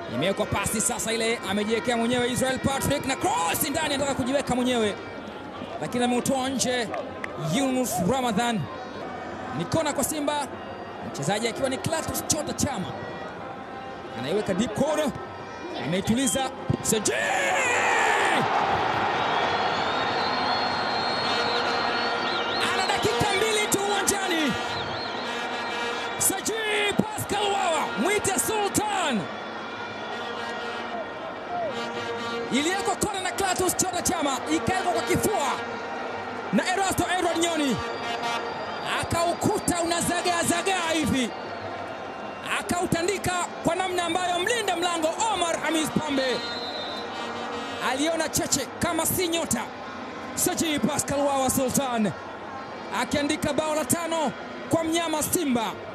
Imewekwa pasi sasa, ile amejiwekea mwenyewe Israel Patrick na cross ndani, anataka kujiweka mwenyewe lakini ameutoa nje. Yunus Ramadhan ni kona kwa Simba, mchezaji akiwa ni Clatous Chota Chama anaiweka deep corner, ameituliza Seji ana dakika mbili tu uwanjani. Seji Pascal Wawa mwite Sultan iliyeko kona na Clatous Chota Chama ikawekwa kwa kifua na Erasto Edward Nyoni akaukuta unazagaa zagaa hivi, akautandika kwa namna ambayo mlinda mlango Omar Hamis Pambe aliona cheche kama si nyota. Saji Pascal Wawa Sultan akiandika bao la tano kwa mnyama Simba.